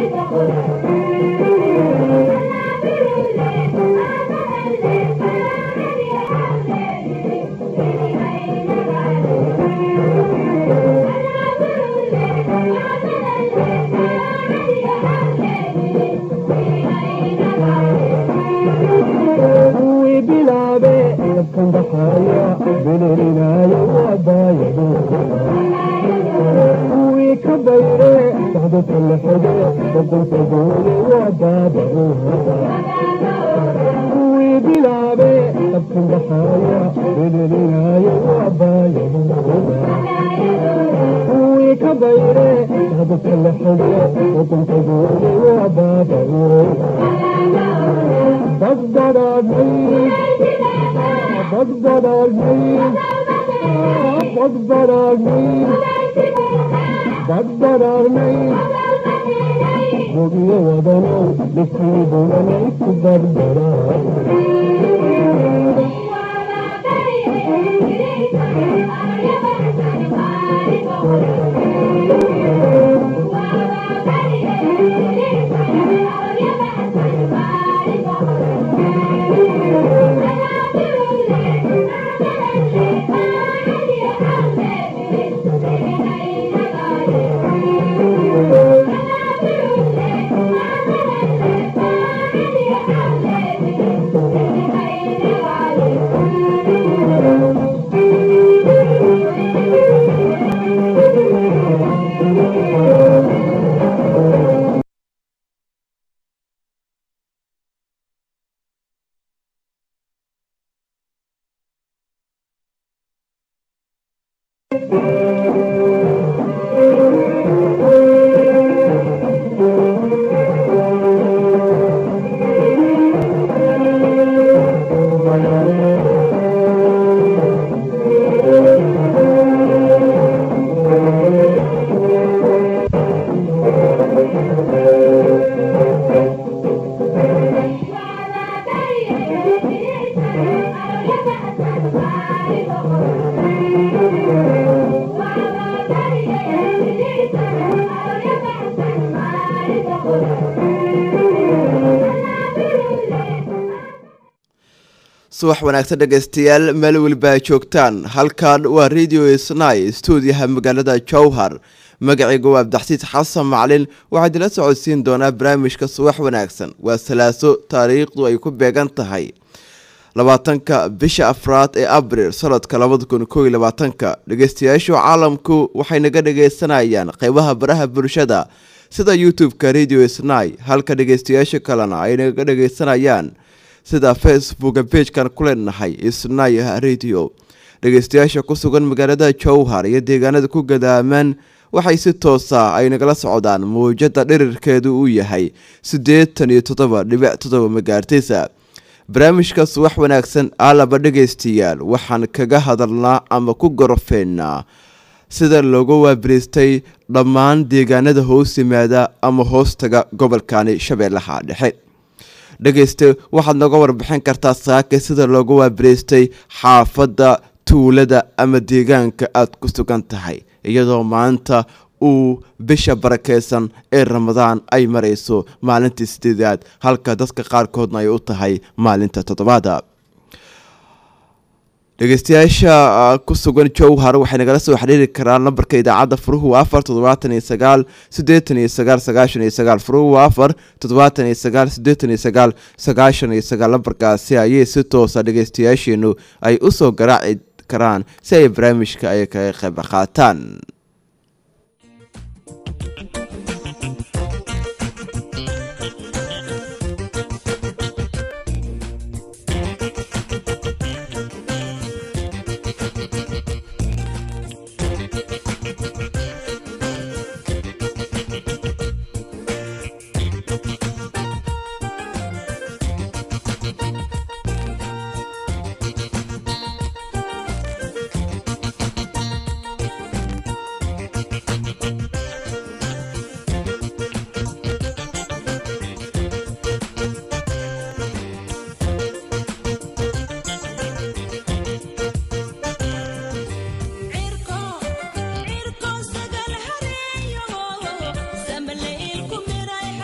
kuwii bilaabe dabkan baxaya bililinayo waabaayado kuwii ka bayre socdo talaxade boqolka boole waa baabado kuwii bilaabe dabkan baxaya bililinayo waabaayado kuwii ka bayre socdo talaxade boqolka boole waa baabado بدرني بدرني بدرني بدرني وبي ودنو لسيبنا كبردرا subax wanaagsan dhegaystayaal meel weliba joogtaan halkan waa radio snai stuudiyaha magaalada jowhar magacayga waa abdaxsiis xasan maclin waxaa idila socodsiin doonaa barnaamijka subax wanaagsan waa salaaso taariikhdu ay ku beegan tahay labaatanka bisha afraad ee abril sanadka labada kun kooiy labaatanka dhegeystayaashu caalamku waxay naga dhageysanayaan qeybaha baraha bulshada sida youtube-ka radio snai halka dhegeystayaasha kalena ay naga dhageysanayaan sida facebooka beejkan ku leenahay snai radio dhegeystayaasha ku sugan magaalada jowhar iyo deegaanada ku gadaamaan waxay si toosa ay nagala socdaan mawjada dhirirkeedu uu yahay siddeetan iyo toddoba dhibic toddoba magaartisa barnaamijka subax wanaagsan aalaba dhegaystayaal waxaan kaga hadalnaa ama ku gorofeynaa sida loogu waabiristay dhammaan deegaanada hoos yimaada ama hoostaga gobolkani shabeellaha dhexe dhegayste waxaad nooga warbixin kartaa saake sida loogu waabiraystay xaafadda tuulada ama deegaanka aada ku sugan tahay iyadoo maanta uu bisha barakeysan ee ramadaan ay marayso maalintii sideedaad halka dadka qaarkoodna ay u tahay maalinta toddobaada dhegeystayaasha ku sugan jowhar waxay nagala soo xiriiri karaan lambarka idaacadda furuhu waa afar toddobaatan iyo sagaal siddeetan iyo sagaal sagaashan iyo sagaal furuhu waa afar toddobaatan iyo sagaal siddeetan iyo sagaal sagaashan iyo sagaal lambarkaasi ayay si toosa dhegeystayaasheenu ay usoo garaaci karaan si ay barnaamijka ay kaga qayb qaataan cirko sagal hareeyo samle ilku miray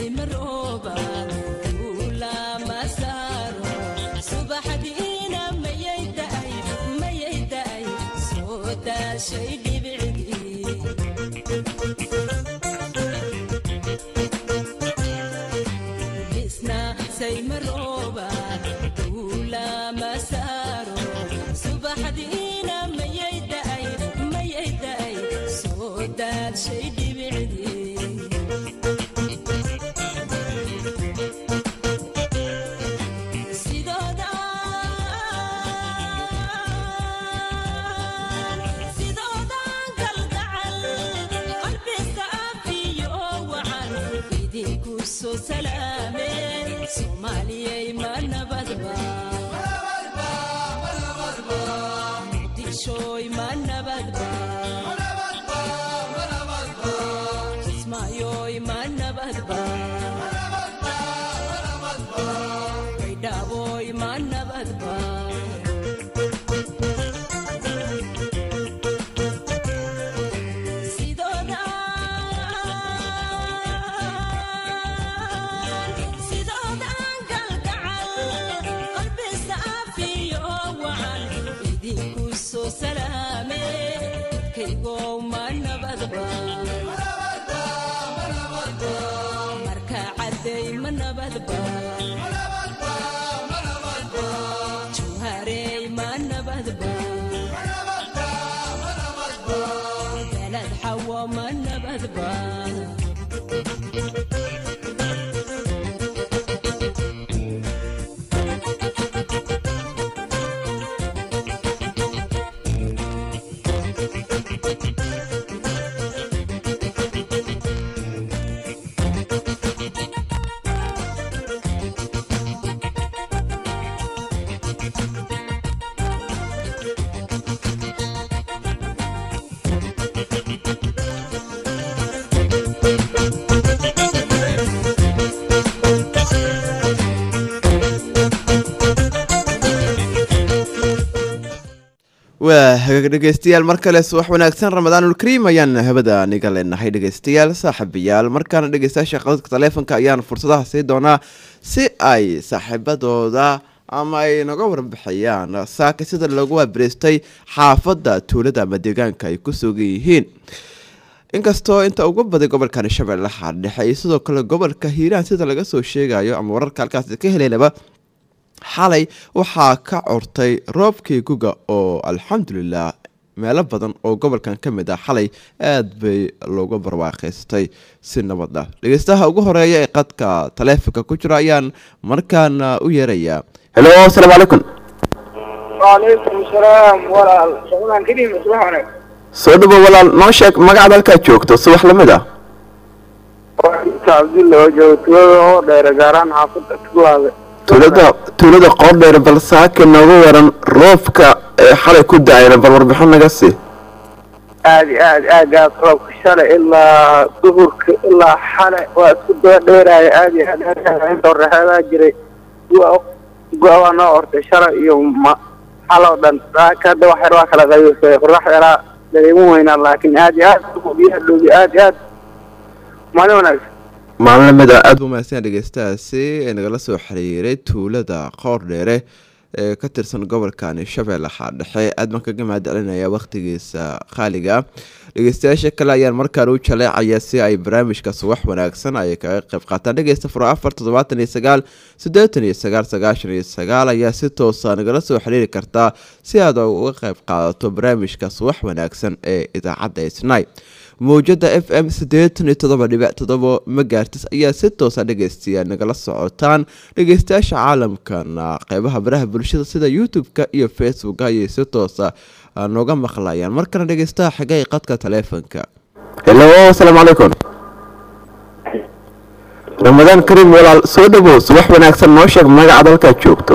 saymarooba duula masaaro subaxdiina mayay da'ay mayay da'ay soo daashay dhibicdii isna saymarooba duula masaaro subaxdiina mayay da'ay mayay da'ay soo daashay dhibicdii sidoodan kalgacal qalbiska afiyo wacan idinku soo salaameen soomaaliyay ma nabadba muqdishoy ma nabadba kismaayoy ma nabadba baydhaaboy ma nabadba sidoodan kalgacal qalbisa afiyo wacan idinku soo salaame kaygow ma nabadba marka cadday ma nabadba juharey ma nabadba galad xawo ma nabadba waa hagaag dhegeystayaal mar kale subax wanaagsan ramadaanulkariim ayaan habada niga leenahay dhegeystayaal saaxiibayaal markaana dhegeystayaasha qadadka taleefonka ayaan fursadaha sii doonaa si ay saaxiibadooda ama ay naga warbixiyaan saaka sida loogu waabreystay xaafadda tuulada ama deegaanka ay ku sugan yihiin inkastoo inta ugu baday gobolkan shabeellaha dhexe iyo sidoo kale gobolka hiiraan sida laga soo sheegayo ama wararka halkaas ka heleynaba xalay waxaa ka curtay roobkii guga oo alxamdulilah meelo badan oo gobolkan ka mid ah xalay aada bay looga barwaaqaystay si nabad ah dhegeystaha ugu horeeya ee qadka taleefonka ku jira ayaan markaana u yeerayaa helo asalaamu calaykum وعليكم السلام ولا شغلان كريم صباح ونك soo dhawo walaal noo sheeg magacaad halkaa joogto subax lamid ah وعليك عبد الله وجه تودا هو داير غاران حافظة تقوى tuulada tuulada qoordheer bal saaka nooga waran roobka ee xalay ku da-ayna bal warbixin naga sii aadi aad aad aad roobka shalay ilaa duhurka ilaa xale waa isku daba dheeraya aad iyo aad aad inta horeexeedaa jiray gu-a waa noo ortay shalay iyo ma xaloo dhan saaka hadda wax yar waa kala qaybisay qorax yaraa dareemin weynaa laakiin aad iyo aad biyaha dhoobi aad iyo aad maalin wanaagsan maalin lamida aada u mahadsan dhegeystahaasi ee nagala soo xiriiray tuulada qoordheere ee ka tirsan gobolkani shabeellaha dhexe aad baan kaga mahad celinaya wakhtigiisa qaaliga dhegeystayaasha kale ayaan markaan u jaleecaya si ay barnaamijka subax wanaagsan ay kaga qayb qaataan dhegeysta furo afar toddobaatan iyo sagaal siddeetan iyo sagaal sagaashan iyo sagaal ayaa si toosa nagala soo xiriiri kartaa si aad uga qayb qaadato barnaamijka subax wanaagsan ee idaacadda isnay mawjada f m siddeetan iyo toddoba dhibic toddoba magaartis ayaa si toosa dhegeystayaa nagala socotaan dhegeystayaasha caalamkana qeybaha baraha bulshada sida youtube-ka iyo facebook ayay si toosa nooga maqlayaan markana dhegeystaha xigay qadka taleefonka helo asalaamu calaykum ramadaan kariim walaal soo dhawow subax wanaagsan noo sheeg magacaad halkaad joogto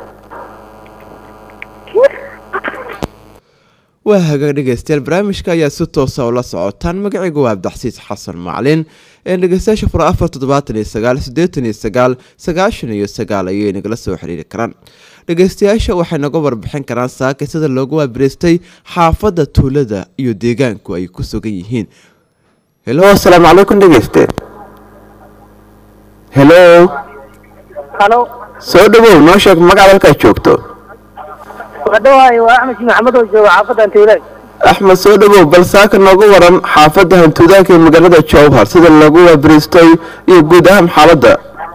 waa hagaag dhegeystayaal barnaamijka ayaa si toosa ula socotaan magacaygu waa abdaxsiis xasan maclin ee dhegeystayaasha fura afar toddobaatan iyo sagaal siddeetan iyo sagaal sagaashan iyo sagaal ayay nagala soo xiriiri karaan dhegeystayaasha waxay naga warbixin karaan saaka sida loogu waabreystay xaafadda tuulada iyo deegaanku ay ku sugan yihiin helo asalaamu calaykum dhegeyste hello halo soo dhawow noo sheeg magacaad halkaad joogto wadhawaay waa axmed maxamed oo jooga xaafadda antiwlaag axmed soo dhawow bal saaka nooga waran xaafadda hantuudaanka ee magaalada jowhar sida lagu waabariistay iyo guud ahaan xaaladda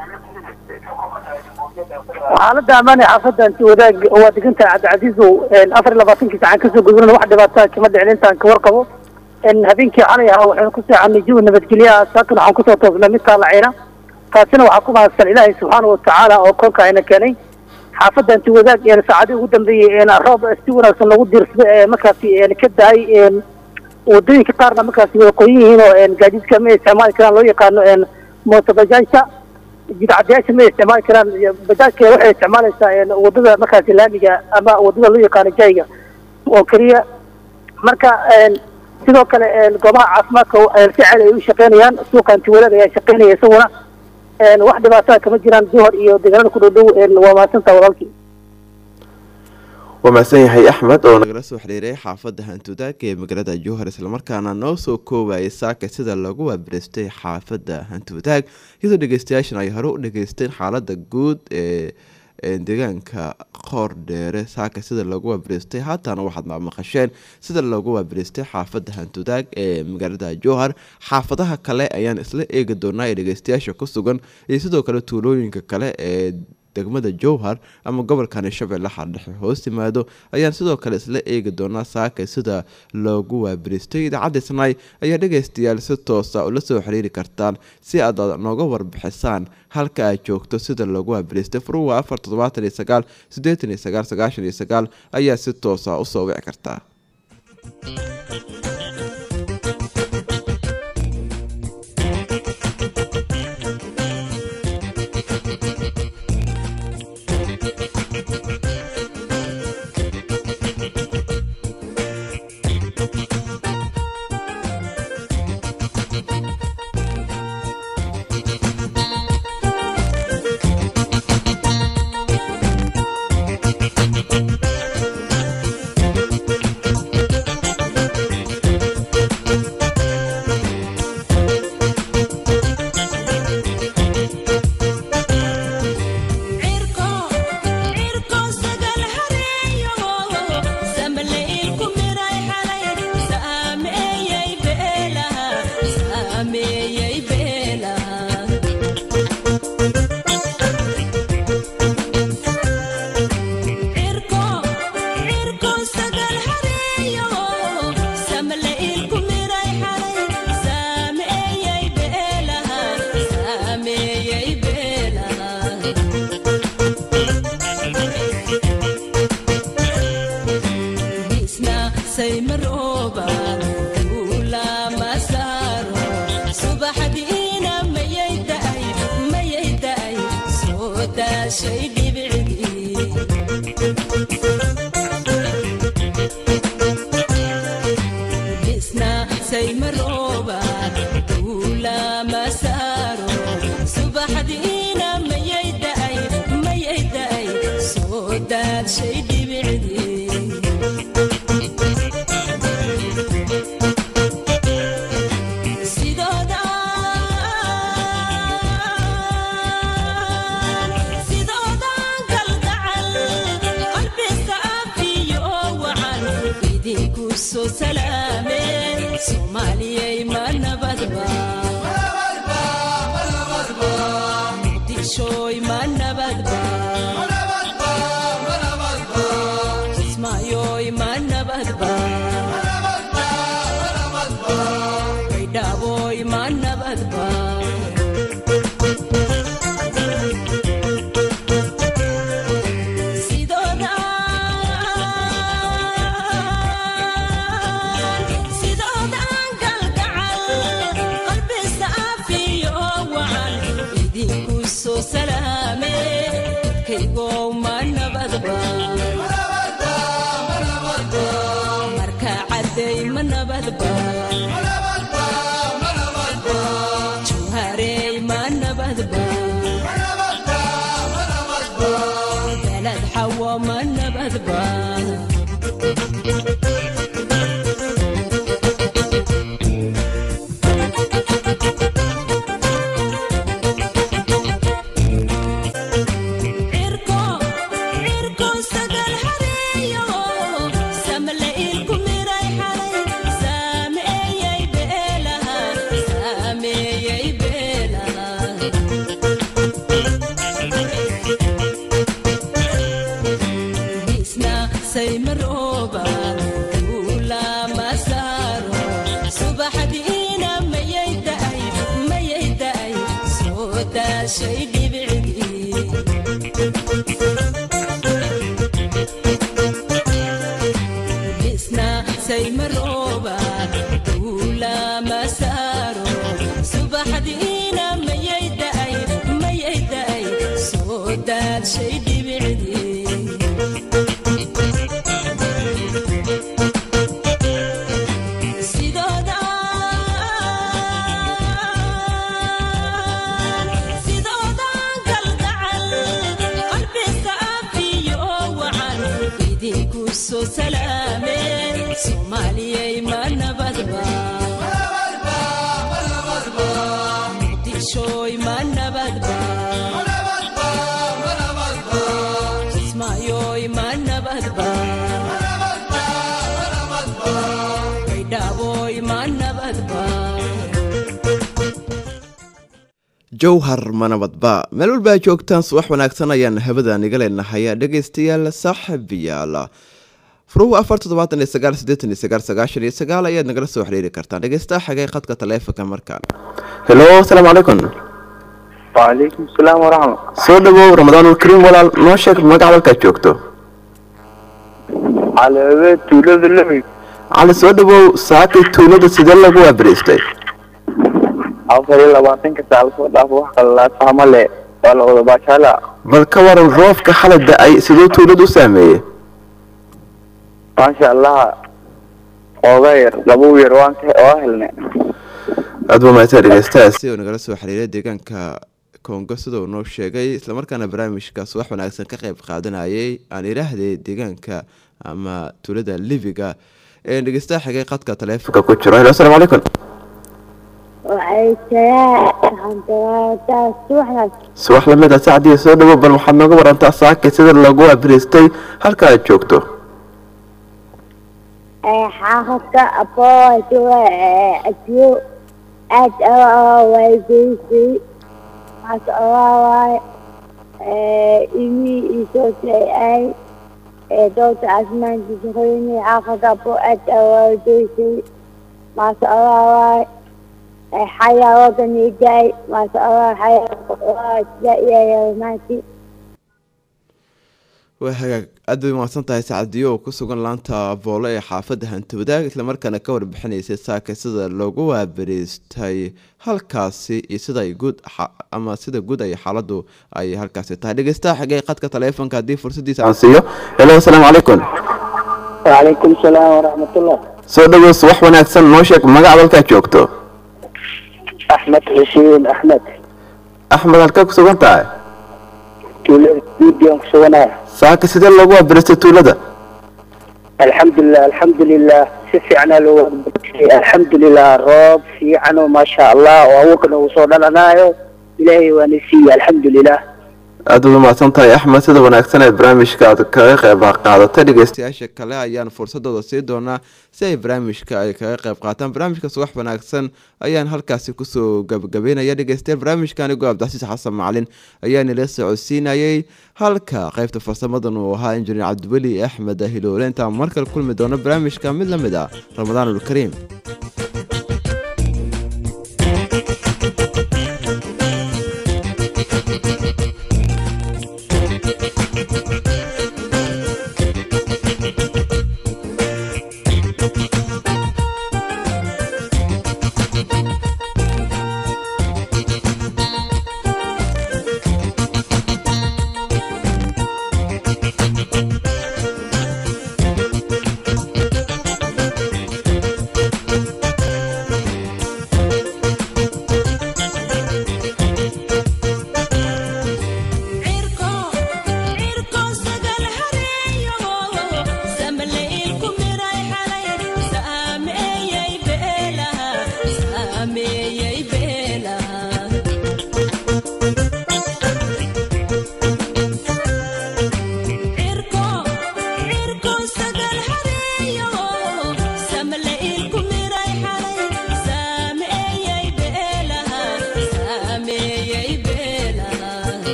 xaaladda ammaan ee xaafadda antiwadaag waa degantahay cabdicasiisow afar iyo labaatankii sacan kasoo gudbana wax dhibaataa kama dhicin intaan ka warqabo habeenkii xalay ahaa waxaynu ku seexanay jawi nabadgelyaha saakan waxaan kusoo toosnay mid taalacayna taasina waxaa ku mahadsan ilaahay subxaana watacaala oo koonka ayna keenay xaafadda antiwadaag saacadii ugu dambeeyey roob si wanaagsan lagu diirsada ee markaasi ka dahay wadooyinka qaarna markaasi way qoyan yihiin oo gaadiidka ma isticmaali karaan loo yaqaano mooto bajaajta jidcadayaasha ma isticmaali karaan bajaajka waxay isticmaalaysaa wadada markaasi laamiga ama wadada loo yaqaano jayga oo keliya marka sidoo kale goobaha caafimaadka si ceel ay u shaqeynayaan suuqa antiwadaag ayaa shaqeynaya isaguna wax dhibaataa kama jiraan duhor iyo deegaanada ku dhowdhow waa mahadsantaa walaalkii waa mahadsan yahay axmed oo nagala soo xiriiray xaafadda hantuudaanka ee magaalada jowhar islamarkaana noo soo koobayay saaka sida lagu waabiristay xaafadda hantuudaag iyadoo dhegeystayaashan ay hore u dhageysteen xaaladda guud ee deegaanka qoor dheere saaka sida lagu waabiristay haatana waxaad maamaqasheen sida lagu waabiristay xaafadda hantuudaag ee magaalada jowhar xaafadaha kale ayaan isla eegi doonaa ee dhegeystayaasha ku sugan iyo sidoo kale tuulooyinka kale ee degmada jowhar ama gobolkani shabeellaha dhexe hoos yimaado ayaan sidoo kale isla eegi doonaa saaka sida loogu waabiristay idaacadda snai ayaa dhegaystayaal si toosa ula soo xiriiri kartaan si aad nooga warbixisaan halka aad joogto sida loogu waabiristay furuwa afar toddobaatan iyo sagaal siddeetan iyo sagaal sagaashan iyo sagaal ayaa si toosa usoo wici kartaa isna saymarooba duula masaaro subaxdiina mayay da'ay mayay da'ay soo daashay dhibicdii isna saymarooba duula masaaro subaxdiina mayay da'ay mayay da'ay soo daashay dhibicdii sidooda sidoodan kalgacal qalbiga afiyo wacan idinku soo salaameen soomaaliyay ma nabadba muqdishooy ma nabadba kismaayoy ma nabadba baydhaaboy ma nabadba jowhar manabadba meel walba joogtaan subax wanaagsan ayaan habada niga leenahay dhegeystayaal saaxiibayaal furuhu afar toddobaatan iyo sagaal siddeetan iyo sagaal sagaashan iyo sagaal ayaad nagala soo xiriiri kartaan dhegeystaha xagee khadka taleefonka markaan helo asalaamu calaykum وعليكم السلام ورحمة soo dhawow ramadaanulkariim walaal noo sheeg magaca halkaad joogto على بيت ولاد اللمي cali soo dhawow saakay tuulada sidee lagu waabariistay afar iyo labaatanka saal soo dhaaf wax qalalaad fahma le waa la wada baashaala bal ka waran roobka xalay da-ay siduu tuulada u saameeyey maasha allah ooga yar laba yar waan ka waa helnay aad baa mahadsan dhegeystahaasi oo nagala soo xiriiray deegaanka kongo sida uu noo sheegay islamarkaana barnaamijkaas wax wanaagsan ka qayb qaadanayay aan idhaahday deegaanka ama tuulada libiga ee dhegeystaha xigay qadka taleefonka ku jiro helo asalaamu calaykum subax lamid a sacdiya soo dhawow bal waxaad nooga warantaa saakay sida lagu waabariistay halka aad joogto xaafadka aboowa adiyo aad waygeysay maas owaawaaye imi isoo ay dowta asmaantiisaqoyni xaafadka aboo aad waygeysay maas owaawaaye xayaa wadani daay maas owaa xayaa sida iyayamaanti waa hagaag aad bay mahadsan tahay sacadiyo oo ku sugan laanta boolo ee xaafadda hanti wadaag islamarkaana ka warbixinaysay saaka sida loogu waabariistay halkaasi iyo sida ay guud xa- ama sida guud ay xaaladdu ay halkaasi tahay dhegeystaha xigay qadka taleefonka haddii fursadiisa aan siiyo helo asalaamu calaykum وعليكم السلام ورحمة الله soo dhawow subax wanaagsan noo sheeg magaca halkaad joogto أحمد حسين أحمد axmed halkaa ku sugan tahay تولد فيديو كسونا saaka sidee loogu waabariistay tuulada الحمد لله الحمد لله سفعنا له الحمد لله روب في عنه ما شاء الله وأوكنا وصولنا نايو إلهي ونسي الحمد لله aad uga mahadsan tahay axmed sida wanaagsan ee barnaamijka aad kaga qayb qaadatay dhegeystayaasha kale ayaan fursadooda sii doonaa si ay barnaamijka ay kaga qayb qaataan barnaamijkaas wax wanaagsan ayaan halkaasi kusoo gabagabeynaya dhegeystayaal barnaamijka anigoo abdixasiis xasan macalin ayaa nila socodsiinayay halka qaybta farsamadan uu ahaa injineer cabdiweli axmed hiloole intaan markale kulmi doono barnaamijka mid la mid ah ramadaanulkariim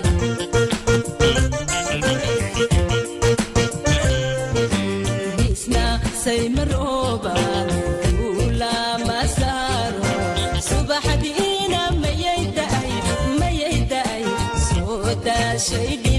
isna saymarooba kula masaaro subaxdiina mayay da'ay mayay da'ay soo daashay